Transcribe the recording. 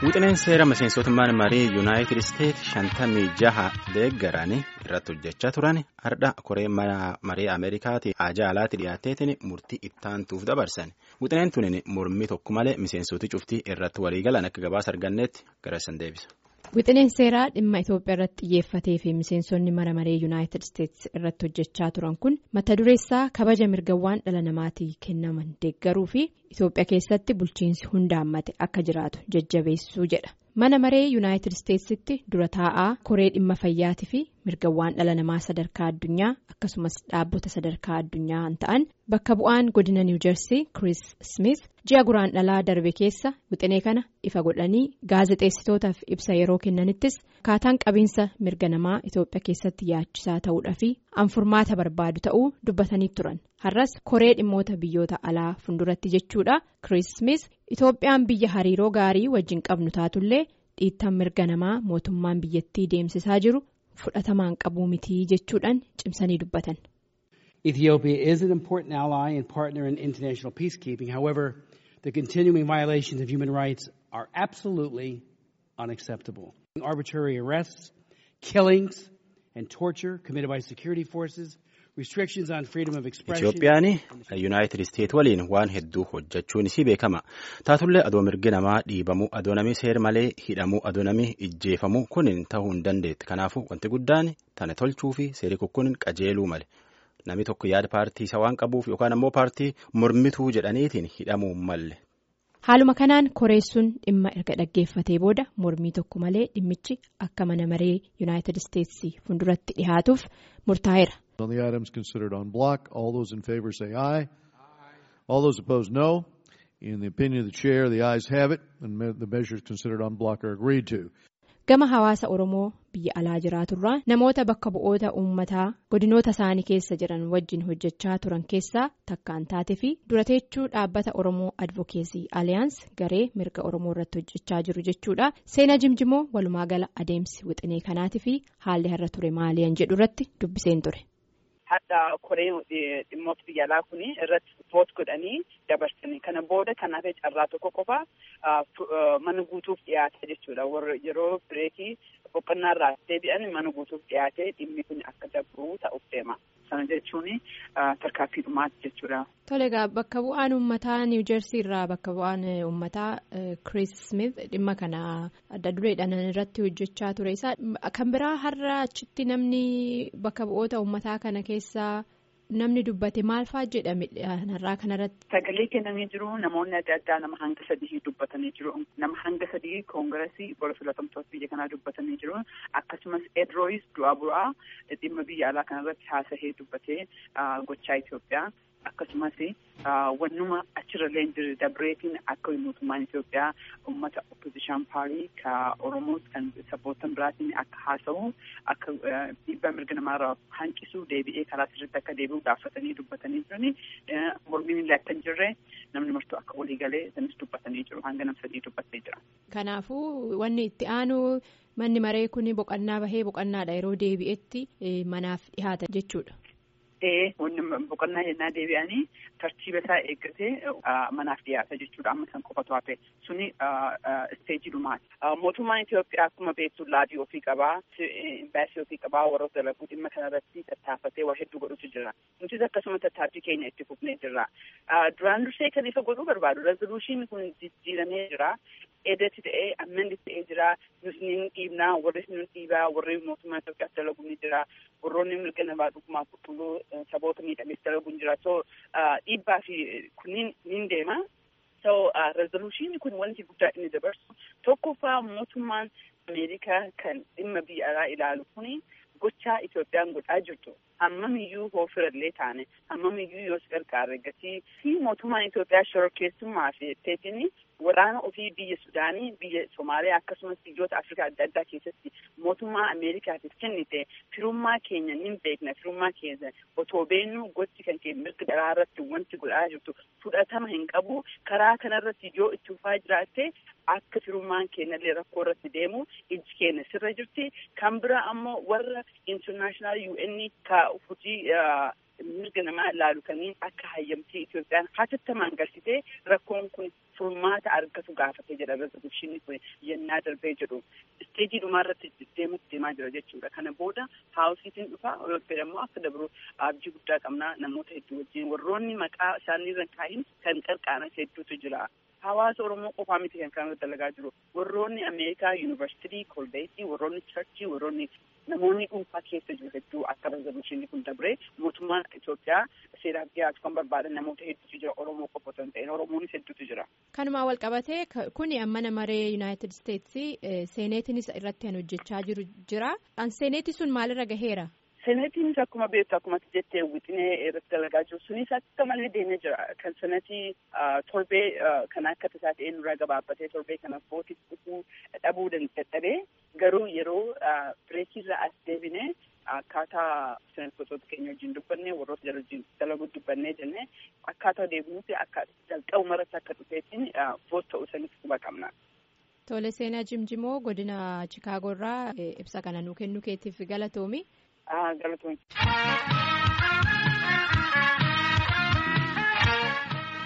Wixineen seera miseensota marii yuunaayitid isteetsi shantamii jaha deeggaran irratti hojjechaa turan har'a koree marii ameerikaatii haajaa alaatti dhiyaateetiin murtii ittaantuuf dabarsan wixineen tunin mormii tokko malee miseensoti cuftii irratti waliigalan akka gabaasa arganneetti garassan deebisa. Wixineen seeraa dhimma Itoophiyaa irratti xiyyeeffatee fi miseensonni mana maree yuunaayitid isteetsi irratti hojjechaa turan kun mata dureessaa kabaja mirgawwan dhala namaatii kennaman deeggaruu fi Itoophiyaa keessatti bulchiinsi hundaammate akka jiraatu jajjabeessuu jedha. Mana maree yuunaayitid isteetsitti dura taa'aa koree dhimma fayyaatii fi mirgawwan dhala namaa sadarkaa addunyaa akkasumas dhaabbota sadarkaa addunyaa ta'an bakka bu'aan godina niwuujersii Chris Smith ji'a guraan dhalaa darbe keessa wixinee kana ifa godhanii gaazexeessitootaaf ibsa yeroo kennanittis akkaataan qabiinsa mirga namaa Itoophiyaa keessatti yaachisaa ta'uudhaa fi anfurmaata barbaadu ta'uu dubbatanii turan har'as koree dhimmoota biyyoota alaa funduratti jechuudha Chris Smith Itoophiyaan biyya hariiroo gaarii wajjin qabnu taatullee dhiittaan mirga namaa mootummaan biyyattii deemsisaa jiru fudhatamaan qabuu mitii jechuudhaan cimsanii dubbatan. Ethiopia is an important ally and partner in international peacekeeping. However, the continuing violations of human rights are absolutely unacceptable. Arbitrary arrests, killings, and torture committed by security forces. Itoophiyaan yuunaayitid isteet waliin waan hedduu hojjechuun isii beekama taatullee adoo mirgi namaa dhiibamuu adoo namni seer malee hidhamuu adoo namni ijjeefamuu kunin ta'uu hin dandeetti kanaafuu wanti guddaan tana tolchuu fi seerii kun qajeeluu male namni tokko yaada paartii isa waan qabuuf yookaan ammoo paartii mormituu jedhaniitiin hidhamuu malle. Haaluma kanaan koreessuun dhimma erga dhaggeeffatee booda mormii tokko malee dhimmichi akka mana maree yuunaayitid isteetsi funduratti dhihaatuuf murtaa'eera. On the items considered on block, all those in favor say aye. All those opposed no. In the opinion of the chair, the ayes have it, and the measures considered on block are agreed to. Gama hawaasa Oromoo biyya alaa jiraaturraa namoota bakka bu'oota uummataa godinoota isaanii keessa jiran wajjin hojjechaa turan keessaa takkaan taate fi durateechuu dhaabbata Oromoo Advokeesii Aliyaans garee mirga Oromoo irratti hojjechaa jiru jechuudha. Seenaa jimjimoo walumaa gala adeemsi wixinee kanaatii fi haalli har'a ture maaliyan jedhu irratti dubbiseen ture. Hadda koreen dhimmoota biyya alaa kun irratti voot godhanii dabarsanii kana booda kanaaf carraa tokko qofa mana guutuuf dhiyaate jechuudha. Warra yeroo bireekii boqonnaa irraa deebi'an mana guutuuf dhiyaate dhimmi kun akka dabru ta'uuf deema. Sana jechuun tarkaanfii dhumaati jechuudha. Tole egaa bakka bu'aan uummataa niwuujersii irraa bakka bu'aan uummataa Chris Smith dhimma kana adda dureedhaan irratti hojjechaa ture isaa kan biraa har'a achitti namni bakka bu'oota uummataa kana keessaa namni dubbate maal fa'aa jedhame har'aa kanarratti. Sagalee kennanii jiru namoonni adda addaa nama hanga sadii dubbatanii jiru nama hanga sadii koongiresii gola filatamtoota biyya kanaa dubbatanii jiru akkasumas edrooyis du'aa bu'aa dhimma biyya alaa kanarratti haasahee dubbatee gochaa Itoophiyaa. akkasumas wannuma achirrallee jiru dabreetiin akka mootummaan Itoophiyaa uummata opposition paarii ka Oromoo kan sabbootan biraatiin akka haasa'u akka dhiibbaa mirga namaarraa hanqisu deebi'ee karaa sirriitti akka deebi'u gaafatanii dubbatanii jirani mormiin illee akka hin jirre namni martuu akka walii galee sanis dubbatanii jiru hanga nam sadii dubbatee jira. Kanaafuu wanni itti aanu manni maree kun boqonnaa bahee boqonnaadha yeroo deebi'etti manaaf dhihaata jechuudha. Ee wanni boqonnaa jennaa deebi'anii tartiiba isaa eeggatee manaaf dhiyaata jechuudha amma san qofatu hafe suni isteejii dhumaati. Mootummaan Itoophiyaa akkuma beektu laabii ofii qabaa imbaasii ofii qabaa warroota dalaguu dhimma kanarratti tattaafatee waa hedduu godhutu jira. Nutis akkasuma tattaaffii keenya itti fufnee jirra. Duraan dursee kan ifa godhuu barbaadu rezoluushiin kun jijjiiramee jira. Eedatti ta'ee ammanni ta'ee jira. Nus ni dhiibnaa warri nu dhiibaa warri mootummaa Itoophiyaaf dalagu ni jira. Warroonni mirga namaa dhugumaa qulqulluu saboota miidhameef dalagu ni jira. So dhiibbaa fi kunniin ni deema. So rezoluushiin kun wanti guddaa inni dabarsu tokkoffaa mootummaan Ameerikaa kan dhimma biyya alaa ilaalu kuni gochaa Itoophiyaan godhaa jirtu hammamiyyuu hoofirallee taane hammamiyyuu yoo gargaarre gatii fi mootummaan Itoophiyaa shororkeessummaa fi etteetiin waraana ofii biyya Sudaanii biyya Somaaliyaa akkasumas biyyoota Afrikaa adda addaa keessatti mootummaa Ameerikaatiif kennite firummaa keenya ni beekna firummaa keenya otoo beennu gochi kan keenya mirga dhalaa irratti wanti godhaa jirtu fudhatama hin qabu karaa kanarratti yoo itti fufaa jiraatte akka firummaan keenyallee rakkoo irratti deemu iji keenya sirra jirti kan bira ammoo warra international UN ka hojii mirga namaa ilaalu kaniin akka hayyamtii Itoophiyaan hatattamaan galchitee rakkoon kun furmaata argatu gaafate jedha rezoluushinni kun yennaa darbee jedhu isteejii dhumaa irratti deematti deemaa jira jechuudha. Kana booda haawusiitiin dhufa yookiin immoo akka dabru abjii guddaa qabnaa namoota hedduu wajjin warroonni maqaa isaanii irra kaa'iin kan qarqaaran hedduutu jira. Hawaasa Oromoo qofaa miti kan kana dalagaa jiru. Warroonni Ameerikaa Yuunivarsiitii, Kolbeetii, warroonni Charchii, warroonni namoonni dhuunfaa keessa jiru hedduu akka rezoluushinni kun dabree mootummaan Itoophiyaa seeraaf dhiyaatu kan barbaadan namoota hedduutu jira. Oromoo qofa osoo hin ta'in Oromoonis hedduutu jira. Kanumaa wal qabatee kuni mana maree Yuunaayitid Isteetsi seeneetiinis irratti kan hojjechaa jiru jira. Seeneetii sun maalirra gaheera? Seneetiinis akkuma beektu akkuma jettee wixinee irratti dalagaa jiru sunis akka malee deemee jira. Kan senetii torbee kan akka tasaa ta'ee nurraa gabaabbatee torbee kana footis dhufuu dhabuu dadhabee garuu yeroo bireekirra as deebinee akkaataa seneetota keenya wajjin dubbannee warroota jala wajjin dalaguu dubbannee jennee akkaataa deebinuuti akka jalqabu maratti akka dhufeetiin voot ta'uu isaaniif quba qabna. Tole seenaa Jimjimoo godina Chikaagoo irraa ibsa kana nuu kennuu keetiif galatoomi. galatoomii.